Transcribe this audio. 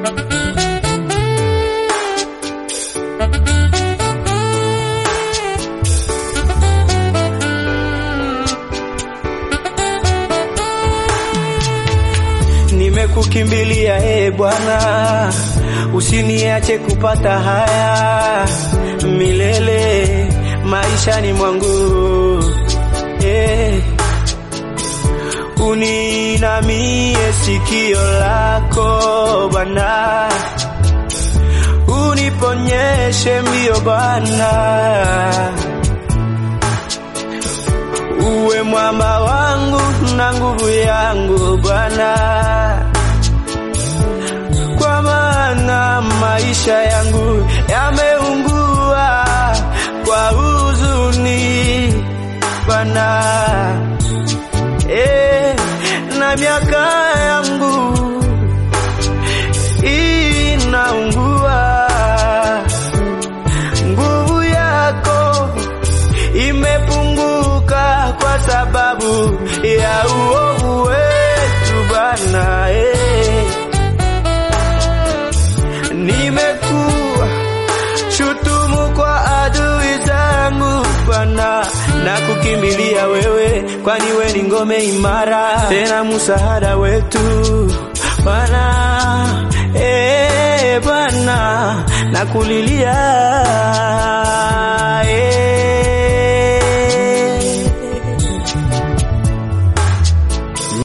Nimekukimbilia e Bwana, usiniache kupata haya milele maishani mwangu eh. Uninamie sikio lako Bwana, uniponyeshe mbio Bwana, uwe mwamba wangu na nguvu yangu Bwana, kwa maana maisha yangu yameungua kwa huzuni Bwana, eh, na miaka yangu inaungua, nguvu yako imepunguka kwa sababu ya uovu wetu Bwana, eh. Nimekuwa shutumu kwa adui zangu Bwana, na kukimbilia wewe, kwani we ni ngome imara, tena msaada wetu Bwana, eh Bwana, nakulilia